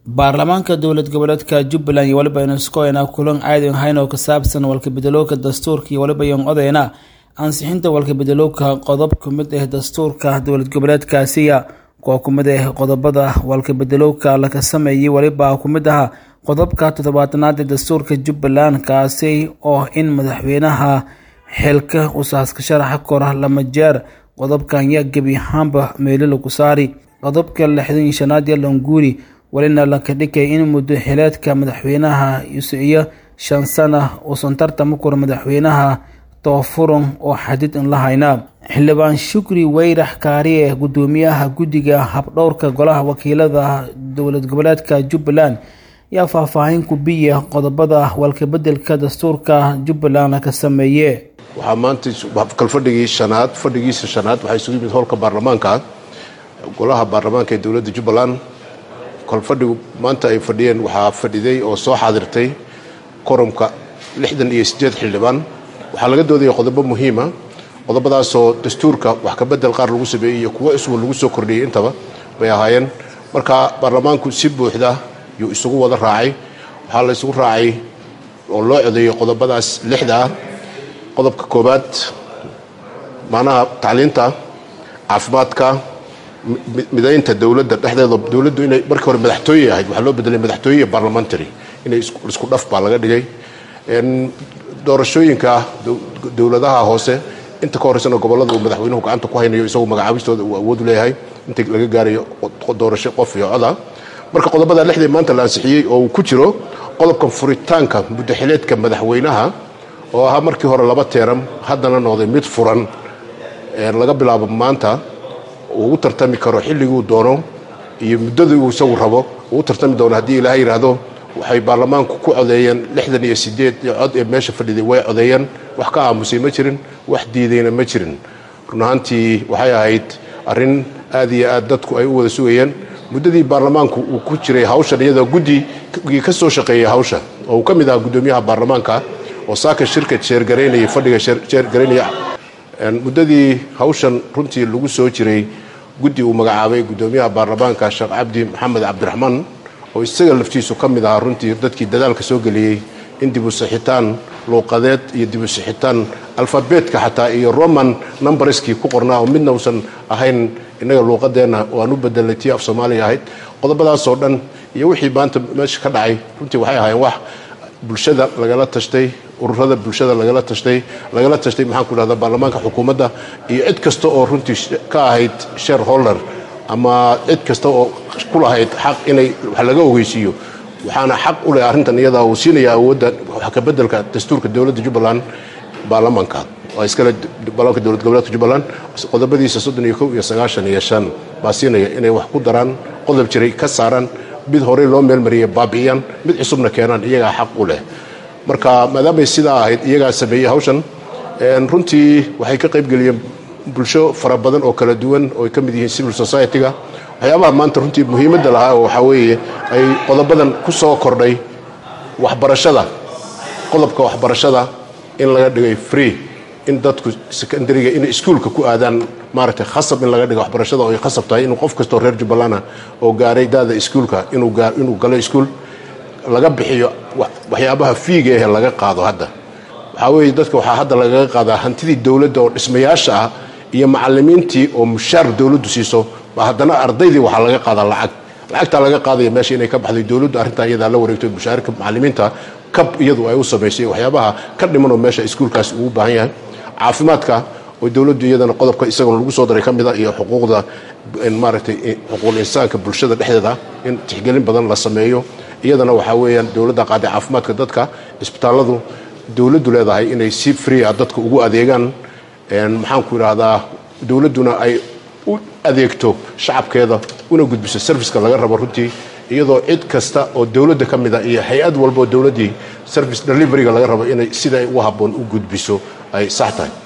baarlamaanka dowlad goboleedka jubbaland iyo waliba inuskoena kulan caadi ahayn oo ka saabsan walkabedelowka dastuurka iyo waliba yon odeyna ansixinta walkabedelowka qodob kumid ah dastuurka dowlad goboleedkaasiya kuwa kumid ah qodobada walkabedelowka laga sameeyey waliba kumid aha qodobka toddobaatanaad ee dastuurka jubbaland kaasi oo in madaxweynaha xilka usaaska sharaxa kora lama jeer qodobkan yaa gebi ahaanba meelo lagu saari qodobka lixdan iyo shanaad ee longuuri welina laka dhigay in muddo xileedka madaxweynaha iyo shan sana uusan tartama kura madaxweynaha toofuran oo xadid in la haynaa xildhibaan shukri weyrax kaariye gudoomiyaha guddiga habdhowrka golaha wakiilada dowlad goboleedka jubbaland yaa faahfaahin ku biya qodobada walkabedelka dastuurka jubbaland ka sameeye waxaa maanta kalfadhigii shanaad fadhigiisa shanaad waxaa isugu yimid howlka baarlamaanka golaha baarlamaanka ee dowladda jubbaland kolfadhigu maanta ay fadhiyeen waxaa fadhiday oo soo xaadirtay koromka lixdan iyo siddeed xildhibaan waxaa laga doodaya qodobo muhiima qodobadaasoo dastuurka wax kabedel qaar lagu sameeyey iyo kuwo iswa lagu soo kordhiyey intaba bay ahaayeen marka baarlamaanku si buuxda yuu isugu wada raacay waxaa la isugu raacay oo loo codeeyey qodobadaas lixda ah qodobka koobaad macnaha tacliinta caafimaadka midaynta dowladda dhexdeeda dowladdu inay markii hore madaxtooye ahayd waxaa loo bedelay madaxtooye iyo parliamentary inay isku dhaf baa laga dhigay doorashooyinka dowladaha hoose inta ka horeysana gobollada uu madaxweynuhu gacanta ku haynayo isagoo magacaabistooda uu awood leeyahay inta laga gaarayo doorasho qof iyo coda marka qodobada lixdii maanta la ansixiyey oo uu ku jiro qodobka furitaanka muddaxileedka madaxweynaha oo ahaa markii hore laba teeram haddana noqday mid furan laga bilaabo maanta uu u tartami karo xilliguu doono iyo muddadii uu isagu rabo uu u tartami doono haddii ilaahay yidhaahdo waxay baarlamaanku ku codeeyeen lixdan iyo sideed cod ee meesha fadhiday way codeeyeen wax ka aamusay ma jirin wax diidayna ma jirin run ahaantii waxay ahayd arrin aad iyo aad dadku ay u wada sugayeen muddadii baarlamaanku uu ku jiray hawshan iyadoo guddigii ka soo shaqeeyay hawsha oo uu ka mid ahaa guddoomiyaha baarlamaanka oo saaka shirka jeergaraynaya fadhiga jeergaraynaya muddadii hawshan runtii lagu soo jiray guddi uu magacaabay guddoomiyaha baarlamaanka sheekh cabdi maxamed cabdiraxmaan oo isaga laftiisu ka mid ahaa runtii dadkii dadaalka soo geliyey in dibu sixitaan luuqadeed iyo dibu sixitaan alfabeetka xataa iyo roman numberskii ku qornaa oo midna uusan ahayn innaga luuqadeenna oo aan u bedelnay tii af soomaaliya ahayd qodobadaasoo dhan iyo wixii maanta meesha ka dhacay runtii waxay ahaayeen wax bulshada lagala tashtay ururada bulshada lagala tashtay lagala tashtay maxaan ku dhahdaa baarlamaanka xukuumadda iyo cid kasta oo runtii ka ahayd shareholder ama cid kasta oo ku lahayd xaq inay wax laga ogeysiiyo waxaana xaq u leh arrintan iyadaa uu siinaya awoodda wax kabedelka dastuurka dowladda jubbaland baarlamaanka waa iskale baarlamaanka dowlad goboleedka jubbaland qodobadiisa soddon iyo kow iyo sagaashan iyo shan baa siinaya inay wax ku daraan qodob jiray ka saaraan mid horey loo meelmariyay baabi'iyaan mid cusubna keenaan iyagaa xaq u leh marka maadaamay sidaa ahayd iyagaa sameeyey hawshan runtii waxay ka qaybgeliyeen bulsho fara badan oo kala duwan oo ay ka mid yihiin civil society-ga waxyaabaha maanta runtii muhiimadda lahaa oo waxaa weeye ay qodobadan ku soo kordhay waxbarashada qodobka waxbarashada in laga dhigay free in dadku secondariga inay iskuolka ku aadaan maaragtay khasab in laga dhigo waxbarashada oo ay khasab tahay inuu qof kastoo reer jubbaland ah oo gaaray daada iskuolka inuu galo iskuol laga bixiyo waxyaabaha fiiga ehe laga qaado hadda waxaa weeye dadka waxaa hadda lagaga qaadaa hantidii dowladda oo dhismayaasha ah iyo macalimiintii oo mushaar dowladdu siiso ba haddana ardaydii waxaa laga qaadaa lacag lacagtaa laga qaadaya meesha inay ka baxday dowladdu arrintaa iyadaa la wareegto mushaarka macalimiinta kab iyadu ay u samaysay waxyaabaha ka dhimanoo meesha iskuolkaasi ugu baahan yahay caafimaadka oo dowladdu iyadana qodobka isagoo lagu soo daray ka mid a iyo xuquuqda maaragtay xuquuqul insaanka bulshada dhexdeeda in tixgelin badan la sameeyo iyadana waxaa weeyaan dowladda qaaday caafimaadka dadka isbitaalladu dowladdu leedahay inay si free ah dadka ugu adeegaan maxaan ku idhaahdaa dowladduna ay u adeegto shacabkeeda una gudbiso serviceka laga rabo runtii iyadoo cid kasta oo dowladda ka mid a iyo hay-ad walba oo dowladdii service deliveryga laga rabo inay sida ugu habboon u gudbiso ay sax tahay